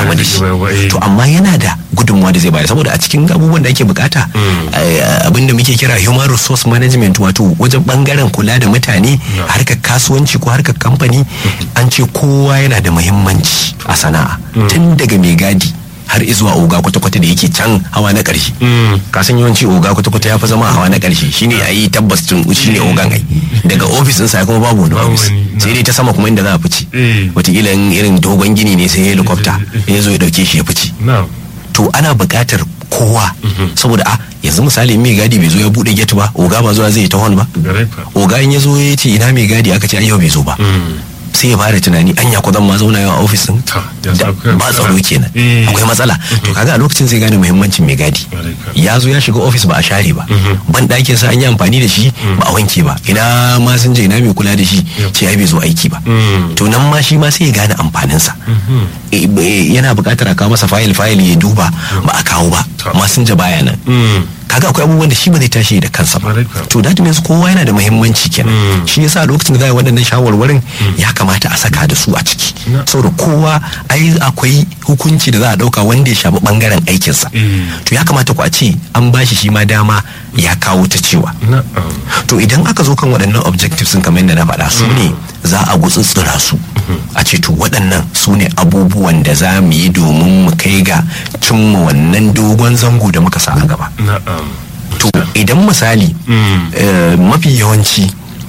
damu da shi Ba- ba- eh. to amma yana da gudunmuwa da zai bayar saboda a cikin abubuwan da ake bukata eh, abin da muke kira human resource management wato wajen bangaren kula da mutane harkar kasuwanci ko harkar kamfani an ce kowa yana da muhimmanci a sana'a tun daga mai gadi har izuwa oga kwata-kwata da yake can hawa na ƙarshe kasan yawanci oga kwata-kwata ya fi zama a hawa na ƙarshe shine a yi tabbas tun shine ogan ai daga ofis ɗinsa kuma babu wani Babu ofis wani, na. sai dai ta sama kuma inda za a fice Eh. wataƙila in irin dogon gini ne sai helicopter ya zo ya ɗauke shi ya fice na to ana buƙatar kowa saboda a yanzu misali mai gadi bai zo ya buɗe gate ba oga ba zuwa zai yi ta hon ba gare fa oga in ya zo ya ce ina mai gadi aka ce ai yau bai zo ba sai ya fara tunani anya ko zan ma zauna yau a ofis din Ta, ya Da- sa akwai ba tsaro matsala. kenan Eh. akwai matsala to kaga a lokacin zai gane muhimmancin mai gadi Gare ka. ya zo ya shiga ofis ba a share ba ban ɗakin sa an yi amfani da shi ba a wanke ba ina ma sun je ina mai kula da shi ce ai bai zo aiki ba Mm. to nan ma shi ma sai ya gane amfaninsa Eh, eh, yana buƙatar a kawo masa fayil fayil ya duba ba a kawo ba Ta. masinja baya nan Mm. kaga akwai abubuwan da shi ba zai tashi da kansa ba Correct, correct. to that means kowa yana da muhimmanci kenan Mm. shi yasa a lokacin da za a yi waɗannan shawarwarin ya kamata a saka da su a ciki Na. saboda kowa ai akwai hukunci da za a ɗauka wanda ya shafi ɓangaren aikinsa Mm. to ya kamata ku a ce an ba shi shi ma dama ya kawo ta cewa na'am to idan aka zo kan waɗannan objectives sun kamar yadda na faɗa su ne za a gutsutsura su a ce to waɗannan su ne abubuwan da za mu yi domin mu kai ga cimma wannan dogon zango da muka sa a gaba na'am to idan misali Mm. eh, mafi yawanci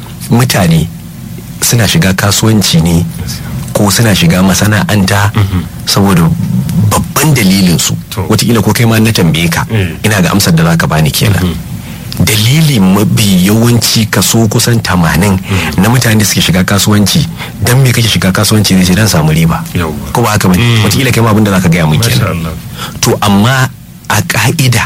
mutane suna shiga kasuwanci ne ko suna shiga masana'anta saboda babban dalilin su To. wataƙila ko kai ma na tambaye ka Mm. ina ga amsar da zaka bani kenan dalili mafi yawanci kaso kusan tamanin na mutane da suke shiga kasuwanci dan me kake shiga kasuwanci zai ce dan samu riba Yawwa. ko ba haka bane Mm. wataƙila kai ma abin da zaka gaya mun Masha kenan Allah. to amma a ka'ida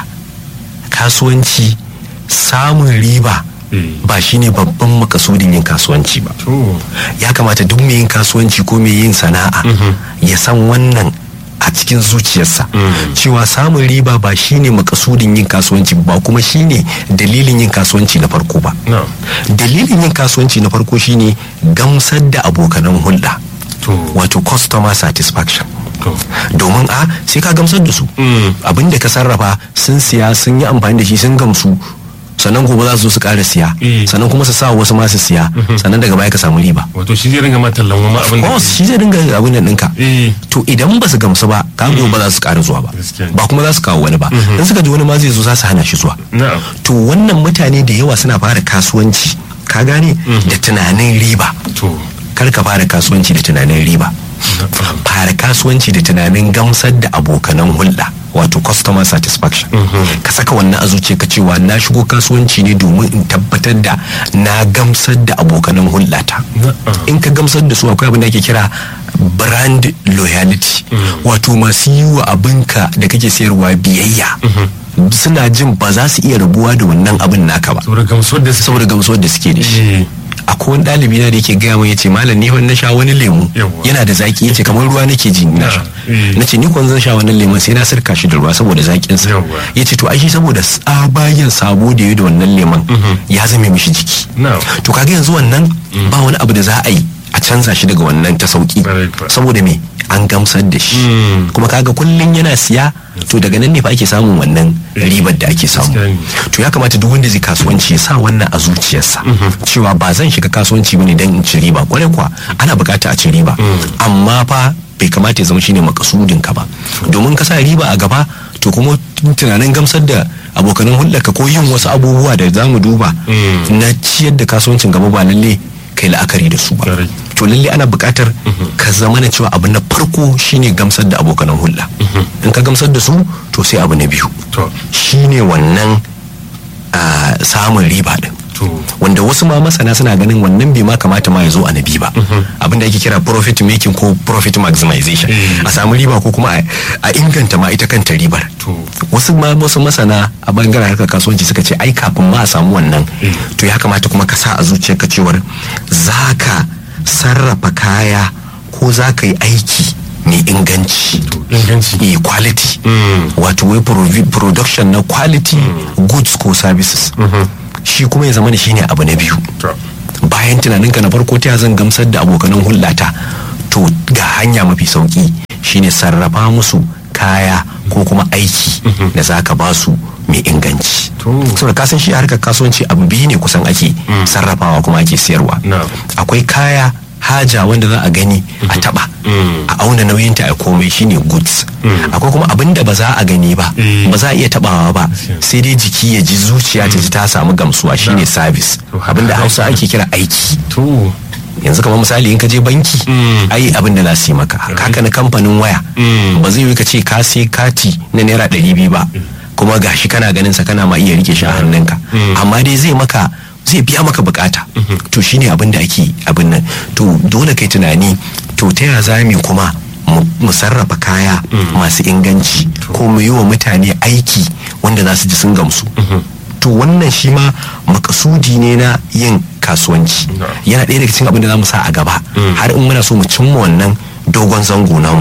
kasuwanci samun riba Eh. ba shine babban makasudin yin kasuwanci ba to ya kamata duk mai yin kasuwanci ko mai yin sana'a ya san wannan a cikin zuciyarsa cewa samun riba ba shine makasudin yin kasuwanci ba kuma shine dalilin yin kasuwanci na farko ba na'am dalilin yin kasuwanci na farko shine gamsar da abokanan hulɗa to wato customer satisfaction to domin a sai ka gamsar da su Mm. abin da ka sarrafa sun siya sun yi amfani da shi sun gamsu sannan gobe za su zo su ƙara siya Eh. sannan kuma su sa wasu ma su siya sannan daga baya ka samu riba wato shi zai ringa ma tallan ma abin da Of course, shi zai dinga abin da ɗinka eh to idan ba su gamsu ba ka gobe ba za su ƙara zuwa ba Gaskiya ne. ba kuma za su kawo wani ba in suka ji wani ma zai zo za su hana shi zuwa na'am to wannan mutane da yawa suna fara kasuwanci ka gane da tunanin riba to kar ka fara kasuwanci da tunanin riba na'am fara kasuwanci da tunanin gamsar da abokanan hulɗa wato customer satisfaction ka saka wannan a zuciya ka cewa na shigo kasuwanci ne domin in tabbatar da na gamsar da abokanan hulɗata Na'am. in ka gamsar da su akwai abin da ake kira brand loyalty wato masu yi wa abinka da kake sayarwa biyayya suna jin ba za su iya rabuwa da wannan abin naka ba saboda gamsuwar da su saboda gamsuwar da suke da shi eh akwai wani ɗalibi na da yake gaya min yace malam ni fa na sha wani lemu Yawwa. yana da zaki yace kamar ruwa nake ji na sha eh. nace ni kwan zan sha wannan lemon sai na sirka shi da ruwa saboda zakin sa Yawwa. yace to ai shi saboda tsabagen sabo da yayi da wannan lemon ya zame mishi jiki na'am to kaga yanzu wannan ba wani abu da za a yi a canza shi daga wannan ta sauki Correct, correct. saboda me an gamsar da shi Mm. kuma kaga kullun yana siya to daga nan ne fa ake samun wannan ribar da ake samu Gaskiya ne. to ya kamata duk wanda zai kasuwanci ya sa wannan a zuciyarsa cewa ba zan shiga kasuwanci bane dan in ci riba kwarai kuwa ana bukata a ci riba amma fa bai kamata ya zama shine makasudin ka ba domin ka sa riba a gaba to kuma tunanin gamsar da abokanan hulɗarka ko yin wasu abubuwa da za mu duba Mm. na ciyar da kasuwancin gaba ba lalle kai la'akari da su ba Correct. to lalle ana buƙatar ka zama na cewa abu na farko shine gamsar da abokanan hulɗa in ka gamsar da su to sai abu na biyu to shine wannan ah, samun riba din to wanda wasu ma masana suna ganin wannan bai ma kamata ma ya zo a nabi ba abinda ake kira profit making ko profit maximization Eh. a samu riba ko kuma a- a inganta ma ita kanta ribar to wasu ma wasu masana a bangaren harkar kasuwanci suka ce ai kafin ma a samu wannan Eh. to ya kamata kuma ka sa a zuciyarka cewar za ka sarrafa kaya ko za ka yi aiki mai inganci inganci e quality Mm. wato wai provi- production na quality goods ko services shi kuma ya zama da shine abu na biyu to bayan tunaninka na farko ta zan gamsar da abokanan hulɗata to ga hanya mafi sauki shine sarrafa musu kaya ko kuma aiki da za ka ba su mai inganci To. saboda kasan shi harkar kasuwanci abu biyu ne kusan ake sarrafawa kuma ake siyarwa Na'am. akwai kaya haja wanda za a gani a taba a auna nauyinta a komai shine goods akwai kuma abin da ba za a gani ba Eh. ba za a iya tabawa ba Gaskiya. sai dai jiki ya ji zuciya ta ji ta samu gamsuwa shine service To, haka abin da haka hausa kenan. ake kira aiki to yanzu kamar misali in ka je banki Mm. ai abin da za su yi maka haka na kamfanin waya Mm. ba zai yi ka ce ka sai kati na naira ɗari biyu ba kuma gashi kana ganin sa kana ma iya rike shi a hannunka amma dai zai maka zai biya maka bukata to shine abin da ake abin nan to dole kai tunani to ta yaya za mu kuma mu- mu sarrafa kaya masu inganci ko mu yi wa mutane aiki wanda za su ji sun gamsu to wannan shi ma makasudi ne na yin kasuwanci No. yana ɗaya daga cikin abin da za mu sa a gaba har in muna so mu cimma wannan dogon zango namu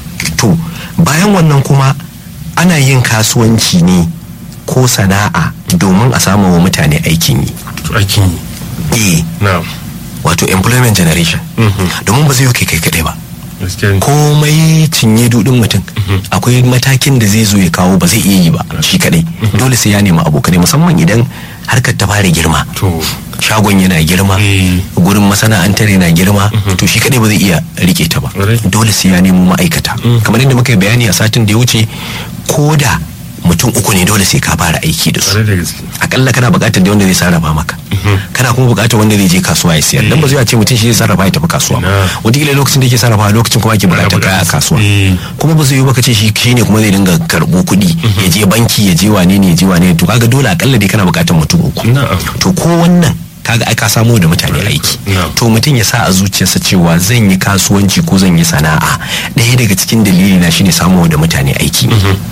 to bayan wannan kuma ana yin kasuwanci ne ko sana'a domin a samu wa mutane aikin yi to aikin yi eh na wato employment generation Mhm. domin ba zai yi kai kai kadai ba gaskiya ne komai cinye dudin mutum akwai matakin da zai zo ya kawo ba zai iya yi ba shi kadai dole sai ya nemi abokanai musamman idan harkar ta fara girma to shagon yana girma Eh. gurin masana'antar yana girma to shi kadai ba zai iya rike ta ba Ƙwarai. dole sai ya nemo ma'aikata kamar yadda muka yi bayani a satin da ya wuce ko da mutum uku ne dole sai ka fara aiki da su ƙwarai da gaske akalla kana buƙatar da wanda zai sarrafa maka kana kuma buƙatar wanda zai je kasuwa ya siyar dan ba zai ce mutum shi zai sarrafa ya tafi kasuwa ba Na. wataƙila lokacin da yake sarrafa lokacin kuma ake buƙatar buƙatar kaya a su. kasuwa Eh. kuma ba zai yi baka ce shi shine kuma zai dinga karɓo kuɗi ya je banki ya je wane ne ya je wane ne to kaga dole akalla dai kana buƙatar mutum uku Na'am. to ko wannan kaga ai ka samo da mutane aiki Na'am. to mutum ya sa a zuciyarsa cewa zan yi kasuwanci ko zan yi sana'a ɗaya daga cikin dalili na shine samo da mutane aiki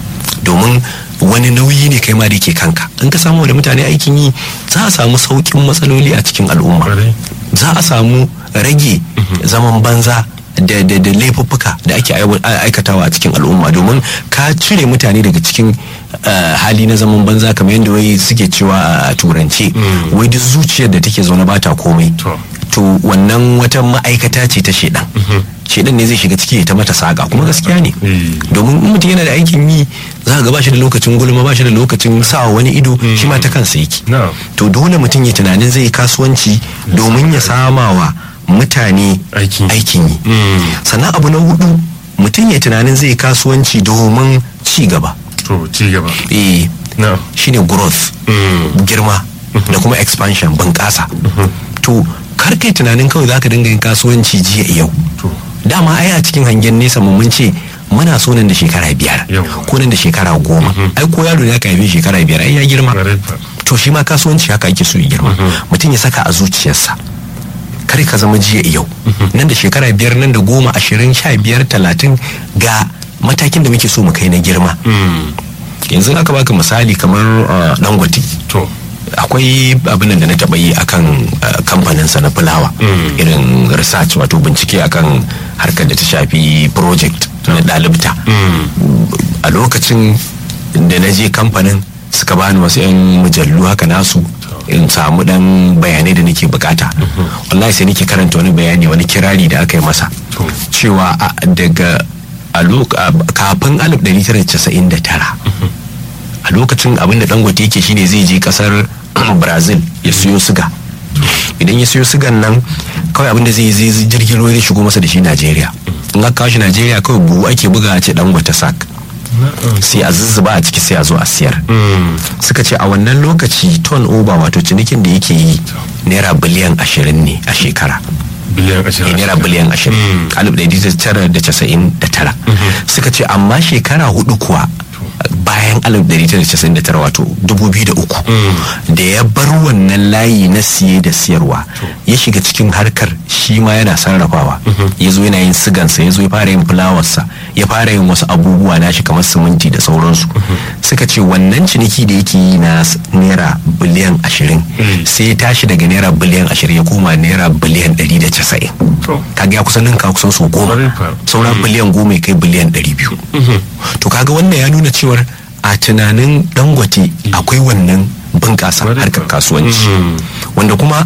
domin wani nauyi ne kai ma da ke kanka in ka samu da mutane aikin yi za a samu sauƙin matsaloli a cikin al'umma Ƙwarai. za a samu rage zaman banza da da da laifuffuka da ake aiwa- a- aikatawa a cikin al'umma domin ka cire mutane daga cikin uh, hali na zaman banza kamar yadda wai suke cewa a turance wai duk zuciyar da take zaune bata komai To. to wannan wata ma'aikata ce ta shedan shedan ne zai shiga ciki ya ta mata saka kuma gaskiya ne Eh. domin in mutum yana da aikin yi za ga ba shi da lokacin gulma ba shi da lokacin sawa wani ido shi ma ta kansa yake Na'am. to dole mutum ya tunanin zai yi kasuwanci domin ya sama wa mutane Aikin yi. aikin yi Mm. sannan abu na hudu mutum ya tunanin zai yi kasuwanci domin ci gaba to ci gaba eh na shine growth Mm. girma da kuma expansion bunƙasa to kar kai tunanin kawai zaka dinga yin kasuwanci jiya yau to dama ai a cikin hangen nesa mu mun ce muna so nan da shekara biyar Yawwa. ko nan da shekara goma ai ko yaro ne aka haife shekara biyar ai ya girma ƙwarai fa to shi ma kasuwanci haka ake so ya girma mutum ya saka a zuciyarsa kar ka zama jiya yau nan da shekara biyar nan da goma ashirin sha biyar talatin ga matakin da muke so mu kai na girma Mm. yanzu aka baka misali kamar uh, dangote to akwai abin da na taɓa yi akan uh, kamfaninsa na fulawa Mm. irin research wato bincike akan harkar da ta shafi project na ɗalibta Mm. a lokacin da na je kamfanin suka bani wasu 'yan mujallu haka nasu in samu dan bayanai da nake bukata wallahi sai nake karanta wani bayani wani kirari da aka yi masa To. cewa a- daga a lok- a- kafin 1999 a lokacin abin da dangote yake shine zai je kasar brazil ya siyo siga idan ya siyo sigan nan kawai abin da zai zai zai jirgin ruwa zai shigo masa da shi najeriya in aka kawo shi najeriya kawai buhu ake buga a ce dangote sak na'am sai a zuzzuba a ciki sai a zo a siyar Mm. suka ce a wannan lokaci ton over wato cinikin da yake yi naira biliyan ashirin ne a shekara biliyan Eh, ashirin naira biliyan ashirin alif ɗari tara da casa'in da tara suka ce amma shekara hudu kuwa bayan alif ɗari tara da casa'in da tara wato dubu biyu da uku da ya bar wannan layi na siye da siyarwa ya shiga cikin harkar shi ma yana sarrafawa ya zo yana yin sigansa ya zo ya fara yin fulawarsa ya fara yin wasu abubuwa na shi kamar siminti da sauransu suka ce wannan ciniki da yake yi na s- naira biliyan ashirin Mm. sai ya tashi daga naira biliyan ashirin ya koma naira biliyan ɗari da casa'in to kaga ya kusan ninka kusan so goma Ƙwarai fa. sauran biliyan goma ya kai biliyan ɗari biyu to kaga wannan ya nuna cewar a tunanin dangote akwai wannan bunƙasa Ƙwarai harkar fa. kasuwanci Mhm. wanda kuma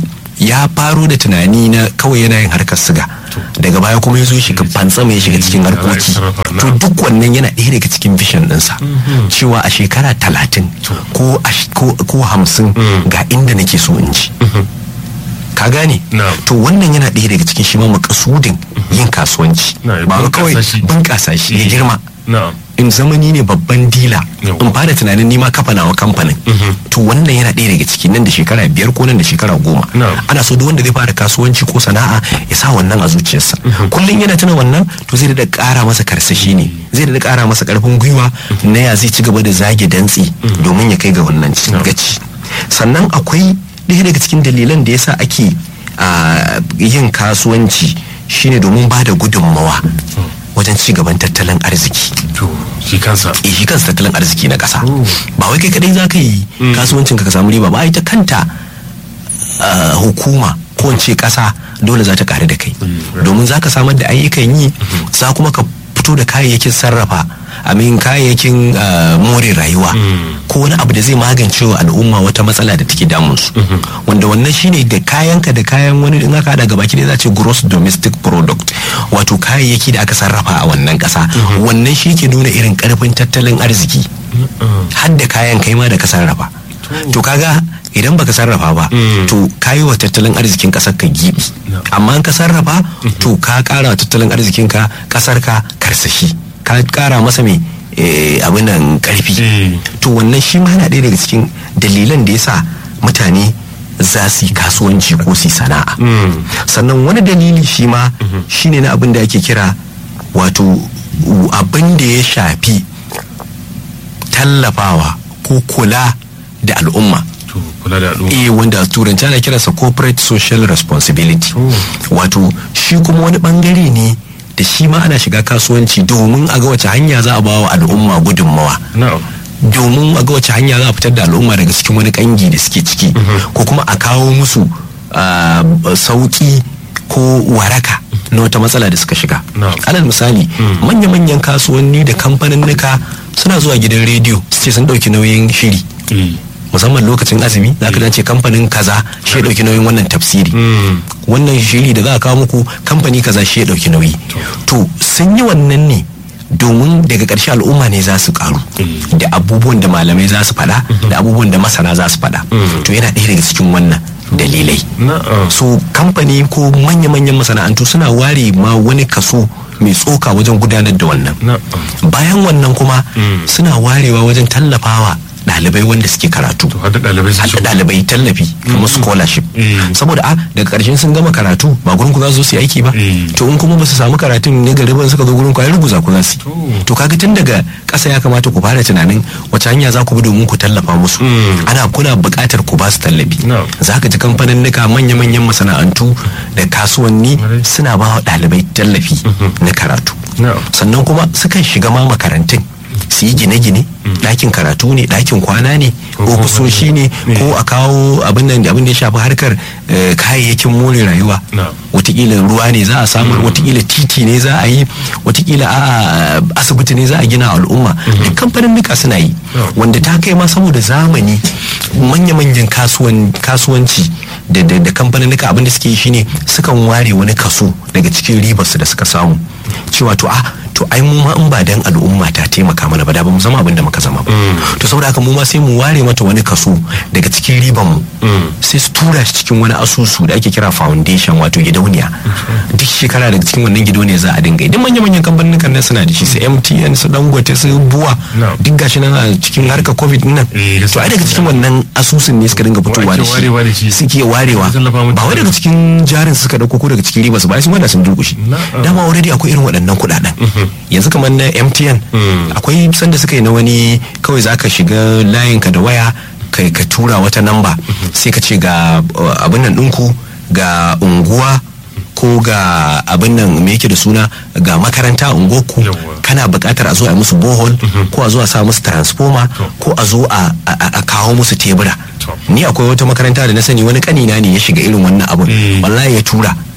ya faro da tunani na kawai yana yin harkar siga daga baya kuma ya zo shiga fantsama ya shiga cikin harkoki to duk wannan yana ɗaya daga cikin vision ɗinsa cewa a shekara talatin ko ko hamsin ga inda nake so in ci ka gane to wannan yana ɗaya daga cikin shi ma makasudin yin kasuwanci ba kawai bunƙasa shi ya girma in zamani ne babban dila in fara tunanin nima kafa nawa kamfanin to wannan yana ɗaya daga ciki nan da shekara biyar ko nan da shekara goma ana so duk wanda zai fara kasuwanci ko sana'a ya sa wannan a zuciyarsa kullum yana tuna wannan to zai da ƙara masa karsashi ne zai da ƙara masa ƙarfin gwiwa na ya zai ci gaba da zage dantsi domin ya kai ga wannan gaci sannan akwai ɗaya daga cikin dalilan da yasa ake yin kasuwanci shine domin ba da gudunmawa wajen ci gaban tattalin arziki. shi kansa eh shi kansa tattalin arziki na ƙasa ba wai kai kadai za ka yi kasuwancin ka samu riba ba ita kanta hukuma ko in ce ƙasa dole za ta ƙare da kai domin za ka samar da ayyukan yi za kuma ka fito da kayayyakin sarrafa amin kayayyakin more rayuwa ko wani abu da zai magance wa al'umma wata matsala da take damun su wanda wannan shine da kayanka da kayan wani in aka hada gabaki da za ce gross domestic product wato kayayyaki da aka sarrafa a wannan kasa wannan shi ke nuna irin karfin tattalin arziki har da kayan kai ma da ka sarrafa to kaga idan baka sarrafa ba to kayi wa tattalin arzikin kasar ka gibi amma ka sarrafa to ka kara wa tattalin arzikin ka kasar ka karsashi ka kara masa mai abin nan karfi to wannan shi ma yana ɗaya daga cikin dalilan da yasa mutane za su yi kasuwanci ko su sana'a sannan wani dalili shi ma shine na abin da ake kira wato abin da ya shafi tallafawa ko kula da al'umma kula da al'umma eh wanda turanci ana kiransa corporate social responsibility wato shi kuma wani bangare ne da shi ma ana shiga kasuwanci domin a ga wace hanya za a ba wa al'umma gudunmawa domin a ga wace hanya za a fitar da al'umma daga cikin wani kangi da suke ciki ko kuma a kawo musu sauki ko waraka na wata matsala da suka shiga alal misali manya-manyan kasuwanni da kamfaninnika suna zuwa gidan rediyo su ce sun ɗauki nauyin shiri musamman lokacin azumi za ka dace kamfanin kaza shi ya dauki nauyin wannan tafsiri wannan shiri da za a kawo muku kamfani kaza shi ya dauki nauyi to sun yi wannan ne domin daga ƙarshe al'umma ne za su karu da abubuwan da malamai za su faɗa da abubuwan da masana za su faɗa to yana ɗaya daga cikin wannan dalilai so kamfani ko manya-manyan masana'antu suna ware ma wani kaso mai tsoka wajen gudanar da wannan bayan wannan kuma suna warewa wajen tallafawa ɗalibai wanda suke karatu hada ɗalibai tallafi kamar scholarship saboda a daga ƙarshen sun gama karatu ba gurin ku za su yi aiki ba to in kuma ba su samu karatun ne gari ban suka zo gurin ku ai ruguza ku za su to kaga tun daga ƙasa ya kamata ku fara tunanin wace hanya za ku bi domin ku tallafa musu ana kuna buƙatar ku ba su tallafi za ka ji kamfanin nika manya-manyan masana'antu da kasuwanni suna ba wa ɗalibai tallafi na karatu sannan kuma sukan shiga ma makarantun su yi gine-gine ɗakin karatu ne ɗakin kwana ne ofisoshi ne ko a kawo abin da abin da ya shafi harkar kayayyakin more rayuwa watakila ruwa ne za a samar watakila titi ne za a yi watakila a asibiti ne za a gina al'umma duk kamfanin nika suna yi wanda ta kai ma saboda zamani manya-manyan kasuwanci da kamfanin nika abin da suke yi shine sukan ware wani kaso daga cikin ribarsu da suka samu cewa to a to ai mu ma in ba dan al'umma ta taimaka mana ba da ba mu zama abin da muka zama ba to saboda haka mu ma sai mu ware mata wani kaso daga cikin riban mu sai su tura shi cikin wani asusu da ake kira foundation wato gidauniya duk shekara daga cikin wannan gidauniya za a dinga idan manya manyan kamfanin nan suna da shi su MTN su Dangote su Buwa duk gashi nan a cikin harkar covid nan to ai daga cikin wannan asusun ne suka dinga fitowa da shi suke warewa ba wai daga cikin jarin suka dauko ko daga cikin riba su ba su wanda sun durkushi dama already akwai irin waɗannan kuɗaɗen yanzu kamar na mtn akwai sanda suka yi na wani kawai za ka shiga layinka da waya kai ka tura wata namba sai ka ce ga abin nan ɗinku ga unguwa ko ga abin nan me yake da suna ga makaranta a unguwarku kana buƙatar a zo a musu bohol ko a zo a sa musu transformer ko a zo a kawo musu tebura ni akwai wata makaranta da na sani wani kanina ne ya shiga irin wannan abun wallahi ya tura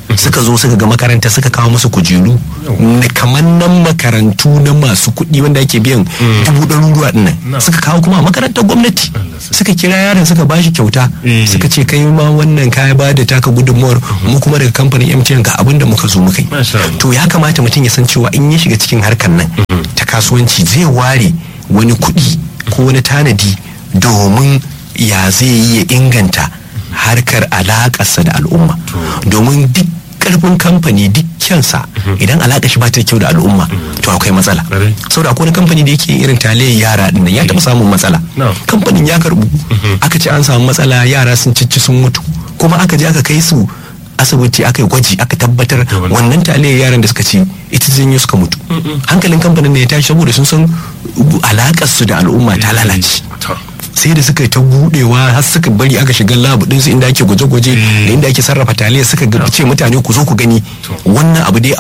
suka zo suka ga makaranta suka kawo musu kujeru na kamar nan makarantu na masu kuɗi wanda ake biyan dubu ɗaruruwa ɗin nan suka kawo kuma a makarantar gwamnati suka kira yaron suka bashi kyauta suka ce kai ma wannan kaya ba da taka gudunmuwar mu kuma daga kamfanin MTN ga abin da muka zo muka yi to ya kamata mutum ya san cewa in ya shiga cikin harkar nan ta kasuwanci zai ware wani kuɗi ko wani tanadi domin ya zai yi ya inganta harkar alakarsa da al'umma domin duk karfin kamfani duk kyansa idan alaka shi ba ta kyau da al'umma to akwai matsala saboda akwai wani kamfani da yake irin talayyar yara din ya taɓa samun matsala kamfanin ya karbu aka ce an samu matsala yara sun cici sun mutu kuma aka je aka kai su asibiti aka yi gwaji aka tabbatar wannan talayyar yaran da suka ci ita janyo suka mutu hankalin kamfanin ne ya tashi saboda sun san alakar su da al'umma ta lalace sai da suka yi ta budewa har suka bari aka shiga labu din su inda ake gwaje-gwaje da inda ake sarrafa taliya suka ga ce mutane ku zo ku gani wannan abu dai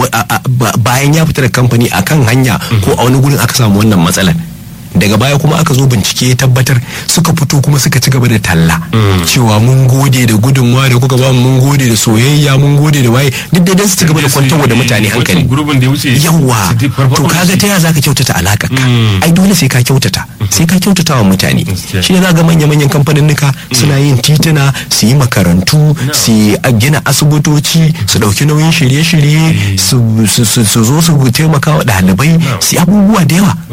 bayan ya fita da kamfani akan hanya ko a wani gurin aka samu wannan matsalar daga baya kuma aka zo bincike ya tabbatar suka fito kuma suka ci gaba da talla cewa mun gode da gudunmawa da kuka ba mun gode da soyayya mun gode da waye duk da su ci gaba da kwantarwa da mutane hankali yawa to kaga ta ya zaka kyautata alaka ka ai dole sai ka kyautata sai ka kyautata wa mutane shi ne ga manya manyan kamfaninnika suna yin tituna su yi makarantu su gina asibitoci su dauki nauyin shirye-shirye su zo su taimaka wa ɗalibai su abubuwa da yawa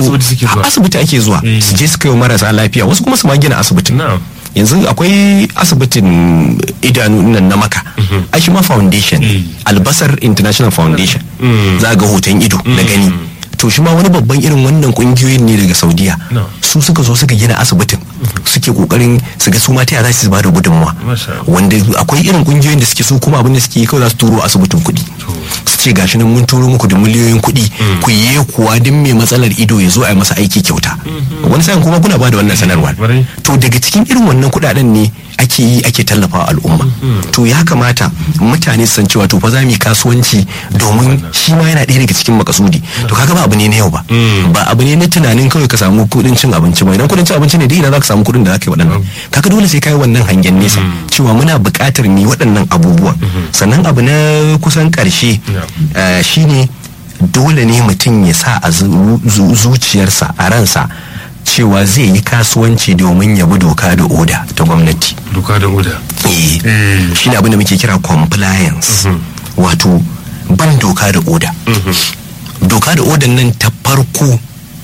asibiti ake zuwa su je su kai marasa lafiya wasu kuma su ma gina asibitin yanzu akwai asibitin idanu nan na maka a shi ma foundation albasar international foundation za ga hoton ido na gani to shi ma wani babban irin wannan kungiyoyin ne daga saudiya su suka zo suka gina asibitin suke kokarin su ga su ma ta za su ba da gudunmawa wanda akwai irin kungiyoyin da suke su kuma abin da suke yi kawai za su turo asibitin kuɗi su ce gashi nan mun turo muku da miliyoyin kuɗi ku yi kuwa duk mai matsalar ido ya zo a yi masa aiki kyauta wani sa'in kuma kuna ba da wannan sanarwa to daga cikin irin wannan kuɗaɗen ne ake yi ake tallafa al'umma to ya kamata mutane su san cewa to fa za mu yi kasuwanci domin shi ma yana ɗaya daga cikin makasudi to kaga ba abu ne na yau ba ba abu ne na tunanin kawai ka samu kuɗin cin abinci ba idan kuɗin cin abinci ne dai ina za ka samu kuɗin da za ka yi waɗannan kaga dole sai ka yi wannan hangen nesa cewa muna buƙatar mu yi waɗannan abubuwan sannan abu na kusan ƙarshe shine dole ne mutum ya sa a zuciyarsa a ransa cewa zai yi kasuwanci domin ya bi doka da oda ta gwamnati doka da oda eh shi ne abin da muke kira compliance wato ban doka da oda doka da odan nan ta farko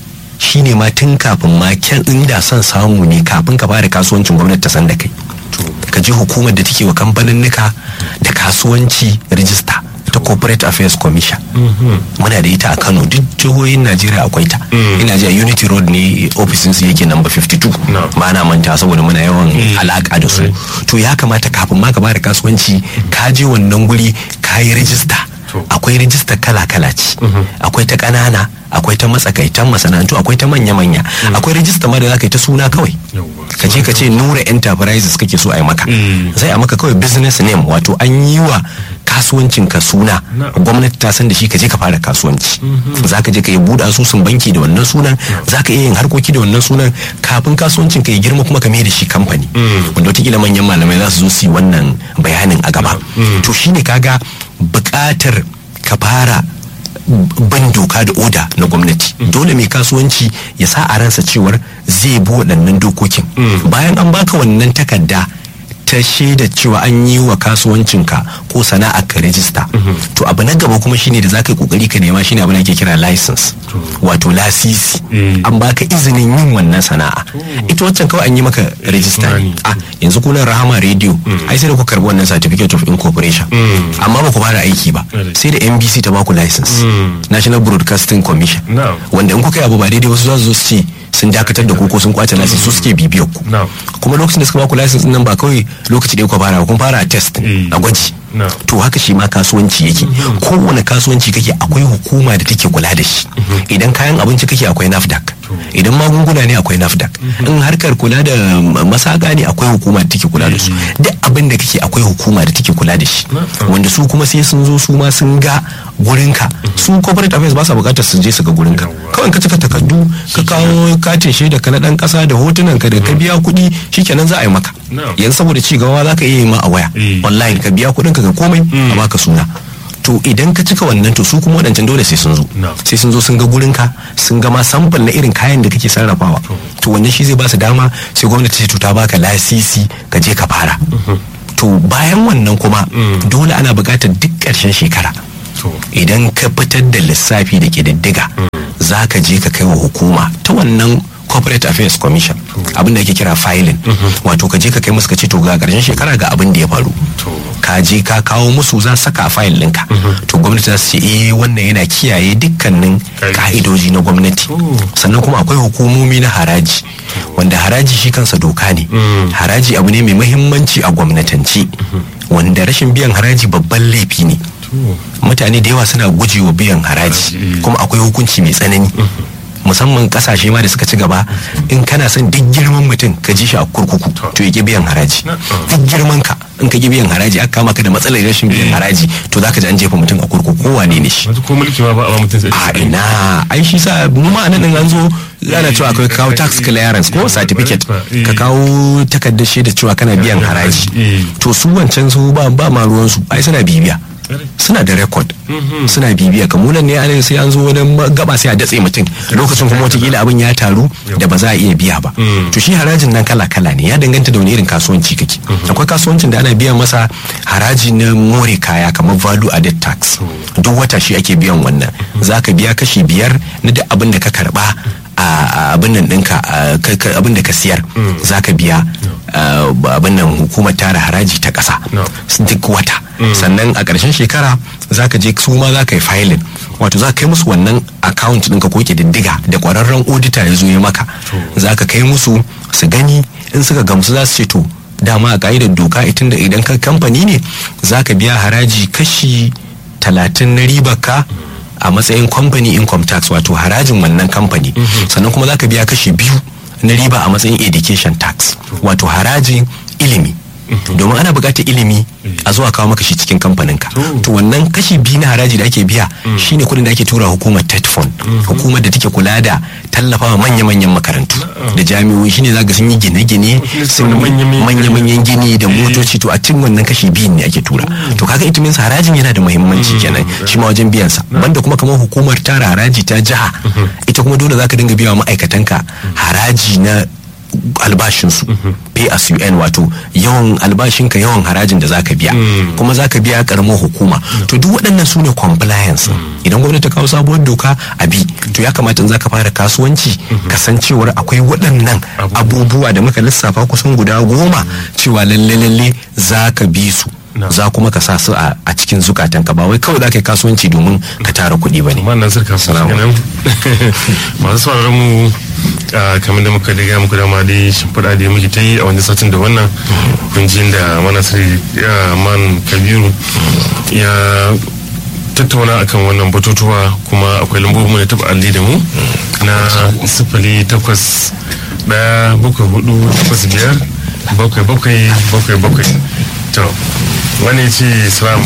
shine ma tun kafin ma kyan inda son samu ne kafin ka fara kasuwancin gwamnati ta san da kai ka je hukumar da take wa kamfanin nika da kasuwanci rijista ta corporate affairs commission muna da ita a kano duk jihohin najeriya akwai ta ina ji a unity road ne ofisin su yake number 52 ba na manta saboda muna yawan alaka da su to ya kamata kafin ma ka bada kasuwanci ka je wannan guri ka yi rijista akwai rijista kala-kala ce akwai ta ƙanana akwai ta matsakaitan masana'antu akwai ta manya-manya akwai rijista ma da za ka yi ta suna kawai ka je ka ce nura enterprises kake so a yi maka zai a maka kawai business name wato an yi wa kasuwancin ka suna gwamnati ta san da shi ka je ka fara kasuwanci za ka je ka yi buɗe asusun banki da wannan sunan za ka iya yin harkoki da wannan sunan kafin kasuwancin ka ya girma kuma ka mai da shi kamfani wanda wataƙila manyan malamai za su zo su yi wannan bayanin a gaba to shine kaga buƙatar ka fara ban doka da oda na gwamnati dole mai kasuwanci ya sa a ransa cewar zai bi waɗannan dokokin bayan an baka wannan takarda ta shaida cewa an yi wa kasuwancinka ko sana'a ka rijista to abu na gaba kuma shine da za ka yi kokari ka nema shine abu da ake kira license wato lasisi an baka izinin yin wannan sana'a ita waccan kawai an yi maka rijista ne a yanzu kuna rahama radio ai sai da ku karbi wannan certificate of incorporation amma ba ku fara aiki ba sai da NBC ta baku license National Broadcasting Commission wanda in kuka yi abu ba daidai wasu za su zo su ce sun dakatar da ku ko sun kwace license su suke bibiyar ku kuma lokacin da suka baku license nan ba kawai lokaci ɗaya ku fara kun fara a test a gwaji to haka shi ma kasuwanci yake kowane kasuwanci kake akwai hukuma da take kula da shi idan kayan abinci kake akwai nafdac idan magunguna ne akwai nafdac in harkar kula da masaka ne akwai hukuma da take kula da su duk abin da kake akwai hukuma da take kula da shi wanda su kuma sai sun zo su ma sun ga gurinka su corporate affairs ba sa bukatar su je su ga gurinka kawai ka cika takardu ka kawo katin shaida ka na dan kasa da hotunan ka da ka biya kuɗi shikenan za a yi maka yanzu saboda ci gaba za ka iya yi ma a waya online ka biya kuɗin ka ga komai a baka suna to idan ka cika wannan to su kuma waɗancan dole sai sun zo sai sun zo sun ga gurinka sun ga ma sample na irin kayan da kake sarrafawa to wannan shi zai ba su dama sai gwamnati ta ta baka lasisi ka je ka fara to bayan wannan kuma dole ana buƙatar duk ƙarshen shekara idan ka fitar da lissafi da ƙididdiga za ka je ka kai wa hukuma ta wannan corporate affairs commission abin da ake kira filing wato ka je ka kai musu ka ce to ga ƙarshen shekara ga abin da ya faru ka je ka kawo musu za saka a fayil ɗinka to gwamnati za su ce eh wannan yana kiyaye dukkanin ka'idoji na gwamnati sannan kuma akwai hukumomi na haraji wanda haraji shi kansa doka ne haraji abu ne mai mahimmanci a gwamnatance wanda rashin biyan haraji babban laifi ne mutane da yawa suna gujewa biyan haraji kuma akwai hukunci mai tsanani musamman kasashe ma da suka ci gaba in kana son duk girman mutum ka ji shi a kurkuku to ya biyan haraji duk girman ka in ka biyan haraji aka kama ka da matsalar rashin biyan haraji to zaka ji an jefa mutum a kurkuku ko wane ne shi ko mulki ma ba a ba mutum sai a ina ai shi sa mu ma nan an zo ana cewa akwai kawo tax clearance ko certificate ka kawo takardar shaida cewa kana biyan haraji to su wancan su ba ba ma ruwan su ai suna bibiya suna da record suna bibiya kamunan ne ana sai an zo wani gaba sai a datse mutum lokacin kuma watakila abin ya taru da ba za a iya biya ba to shi harajin nan kala kala ne ya danganta da wani irin kasuwanci kake akwai kasuwancin da ana biyan masa haraji na more kaya kamar value added tax duk wata shi ake biyan wannan zaka biya kashi biyar na duk abin da ka karba a abin nan ɗinka abin da ka siyar za ka biya abin nan hukumar tara haraji ta ƙasa duk wata sannan a ƙarshen shekara za ka je su ma za ka yi filin wato za ka kai musu wannan account ɗinka ko diddiga da ƙwararren auditor ya zo ya maka za ka kai musu su gani in suka gamsu za su ce to dama a ƙa'idar doka itin da idan ka kamfani ne za ka biya haraji kashi talatin na ribar ka a matsayin company income tax wato harajin wannan kamfani sannan kuma za ka biya kashi biyu na riba a matsayin education tax wato harajin ilimi domin ana buƙatar ilimi a zuwa kawo maka shi cikin kamfaninka to wannan kashi biyu na haraji da ake biya shine kuɗin da ake tura hukumar tetfon hukumar da take kula da tallafawa manya-manyan makarantu da jami'o'i shine za ga sun yi gine-gine sun manya-manyan gini da motoci to a cikin wannan kashi biyun ne ake tura to kaga ita min harajin yana da muhimmanci kenan shi ma wajen biyan sa banda kuma kamar hukumar tara haraji ta jiha ita kuma dole zaka dinga biya wa ma'aikatanka haraji na albashinsu pay as you earn wato yawan albashinka yawan harajin da zaka biya kuma zaka biya karamar hukuma to duk waɗannan su ne compliance idan gwamnati ta kawo sabuwar doka a bi to ya kamata in zaka fara kasuwanci kasancewar akwai waɗannan abubuwa da muka lissafa kusan guda goma cewa lalle lalle zaka bi su za kuma ka sa su a cikin zukatan ka ba wai kawai za ka yi kasuwanci domin ka tara kuɗi ba ne. Amma Nasir kafin kenan masu sauraron mu kamar da muka daga muku dama dai shimfiɗa da muke ta yi a wani satin da wannan kunjin da manasir man kabiru ya tattauna akan wannan batutuwa kuma akwai lambobin da taɓa alli da mu na sifili takwas ɗaya bakwai hudu takwas biyar bakwai bakwai bakwai bakwai to wani ce salam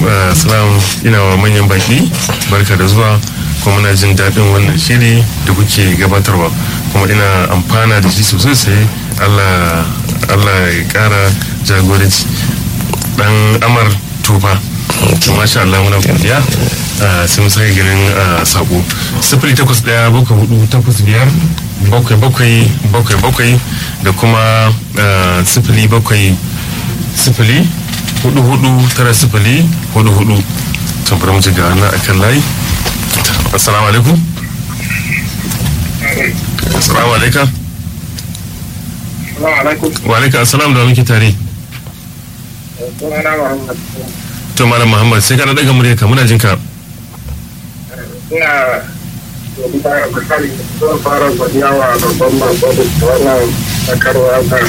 ina wa manyan baki barka da zuwa kuma muna jin daɗin wannan shiri da kuke gabatarwa kuma ina amfana da shi sosai sai allah ya ƙara jagoranci dan amar tufa to masha Allah muna godiya sai mu sake ganin sako sifili takwas ɗaya bakwai hudu takwas biyar bakwai bakwai bakwai bakwai da kuma sifili bakwai sifili hudu hudu tara sifili hudu hudu tambar mu ga na akan layi assalamu alaikum assalamu alaikum wa alaikum assalam da muke tare to malam muhammad sai kana daga murya ka muna jin ka ina zan fara godiya wa babban mako da wannan sakarwa ta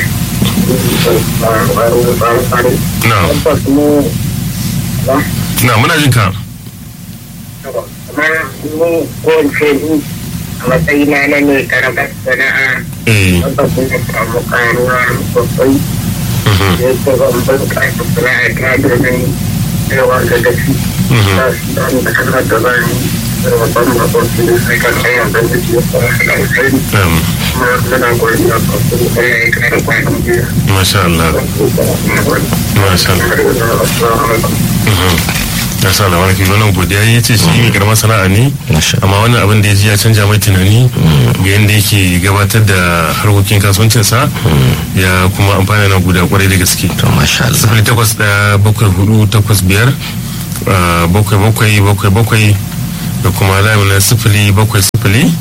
na muna jin ka kamar mu ko ni a matsayina na ne karamar sana'a wanda kuma samu karuwa sosai yadda zan bunƙasa sana'a ta domin yawa ga gaci da kasar da zai babban babban su sai kan hanyar da zai yi fara da alkhairi kuma muna goyi da babban kare ya kai da kwanan biyu masha Allah masha Allah ya sa labarin ki wannan godiya ya ce shi mai karamar sana'a ne amma wannan abin da ya ji ya canja mai tunani ga yadda yake gabatar da harkokin kasuwancinsa ya kuma amfana na guda kwarai da gaske to masha Allah sifili takwas ɗaya bakwai hudu takwas biyar bakwai bakwai bakwai bakwai da kuma layi na sifili bakwai sifili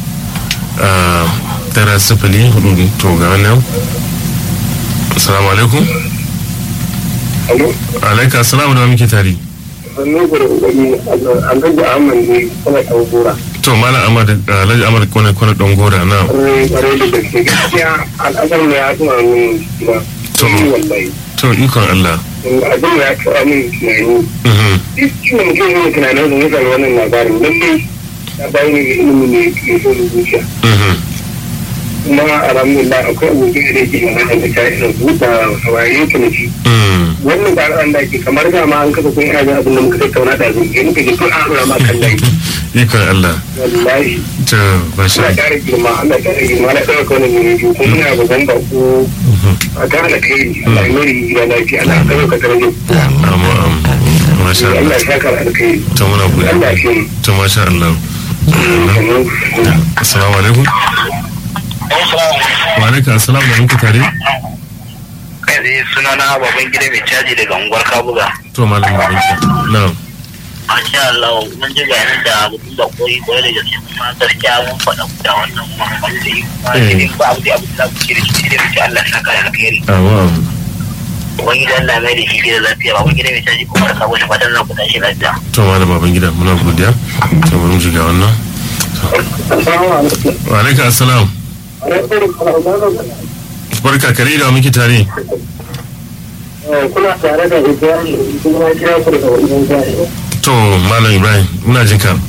tara sifili hudu to ga wannan assalamu alaikum alaika assalamu da muke tare sannan gudu wani alhaji ahmad ne kuma ɗan gora to malam amad alhaji amad kone kone don gora na ƙwarai da gaske gaskiya al'adar ne ya zuwa min gida To. wallahi to ikon Allah abin ya kawo min tunani Mhm. duk ciwon mutum ne tunanin da mutane wannan labarin lallai ya bayan ne ilimi ne ke so da zuciya Mhm. kuma alhamdulillah akwai abokin da yake magana da ta ina buɗa saurayi ta nufi Mhm. wannan ba an da ke kamar da ma an kafa kun ina jin abin da muka tattauna da zai ke muka ji tun an ɗora ma kan layi ikon Allah wallahi to basha ana ƙara girma ana ƙara girma na ɗaga kawai ne biyu kuma ina babban bako a ta hana kai Allah ya mari gida lafiya Allah ya ɗaga ka tarajo amma am masha Allah Allah ya saka alkai to muna Allah ya godiya shi to masha Allah assalamu alaikum wa alaikum assalam da muke tare kai tsaye suna na baban gida mai caji daga unguwar kabuga to malam babanki na'am masha Allah mun ji bayanan da mutum da koyi koyi da gaske kuma gaskiya mun faɗa da wannan wanda yi kuma ne ba abu da abu da kuke da shi da mutum Allah ya saka da alkhairi amma am wani gidan Allah mai da shi da lafiya baban gida mai caji kuma da sabo da fatan na ku tashi lafiya to malam baban gida muna godiya to bari mu shiga wannan Assalamu alaikum. wa alaikum assalam barka kare da muke tare kuna tare da Ibrahim kuma ya kira ku daga wajen jari. to malam ibrahim muna jin ka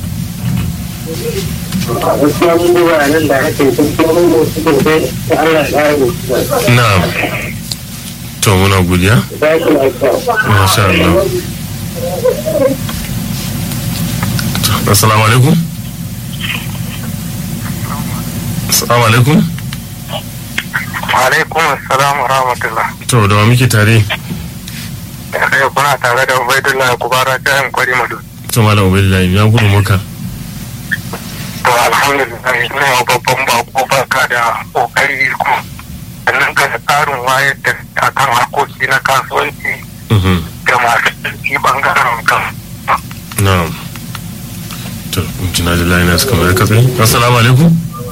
A gaskiya mun ji bayanan da ake kun kuma mun wasu sosai da Allah ya ƙara musu. na'am to muna godiya Ba shi lafiya. masha Allah To, assalamu alaikum assalamu alaikum Alaikum assalam wa rahmatullah. to da wa muke tare Kai kuna tare da Ubaidullah Kubara ta yan kwari madu. to malam ubaidullahi ya gudu maka To alhamdulillah ina yau babban bako barka da kokari ku. Sannan ga tsarin wayar da akan harkoki na kasuwanci Mhm. da masu ɗauki ɓangaren kan. na'am to jina da layi na suka mai katse assalamu alaikum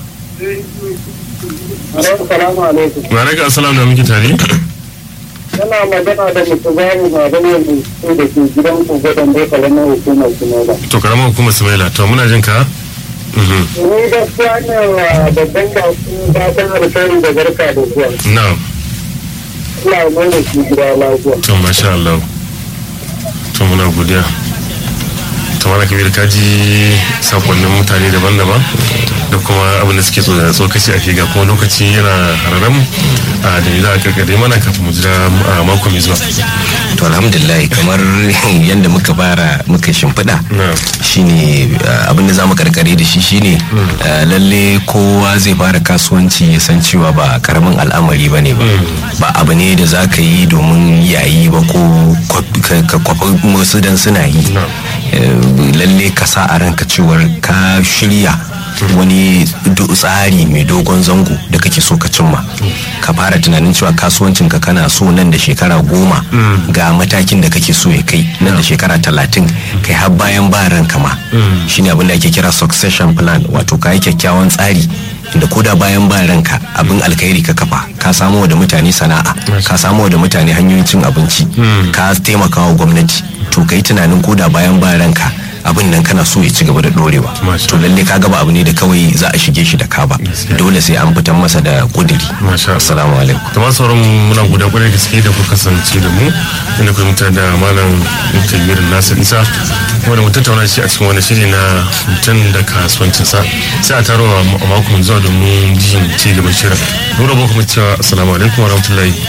Assalamu alaikum. wa alaikum assalam da muke tare Yana magana da mutu babu baban yanzu ko da ke gidan ku gadon bai kalamar hukumar Sinada. to karamar hukumar sumaila to muna jin ka Mhm. Ni gaskiya ne wa babban baku fatan alkhairi da barka da zuwa. na'am Ina mai da shi gida lafiya. to masha Allah to muna godiya to mana kabir ka ji sakonnin mutane daban-daban da kuma abin da suke tsoka tsokaci a shiga kuma lokaci yana hararam a da za a karkare mana kafin mu jira a mako mai zuwa to alhamdulillah kamar yadda muka fara muka shimfiɗa na shine uh, abin da za mu karkare da shi shine uh, lalle kowa zai fara kasuwanci ya san cewa ba karamin al'amari ba ne ba ba abu ne da za ka yi domin yayi ba ko kwaf- ka ka kwafi wasu dan suna yi No. Eh, lalle ka sa a ranka cewar ka shirya wani do- tsari mai dogon zango da kake so ka cimma ka fara tunanin cewa kasuwancinka kana so nan da shekara goma ga matakin da kake so ya kai nan da shekara talatin kai har bayan ba ranka ma shine abin da ake kira succession plan wato ka yi kyakkyawan tsari da koda bayan ba ranka abin alkhairi ka kafa ka samo da mutane sana'a ka samo da mutane hanyoyin cin abinci ka taimaka wa gwamnati to ka yi tunanin koda bayan ba ranka abin nan kana so ya ci gaba da dorewa Masha to lalle ka gaba abu ne da kawai za a shige shi da ka ba Gaskiya. dole sai an fitan masa da kudiri Masha Allah. assalamu alaikum da masu sauran muna guda kwarai gaske da ku kasance da mu inda ku mutar da malam kabir nasir isa wanda mu tattauna shi a cikin wani shiri na mutum da kasuwancinsa sai a taro a mako mai zuwa domin jin ci gaban shirin nura ba kuma cewa assalamu alaikum wa rahmatullahi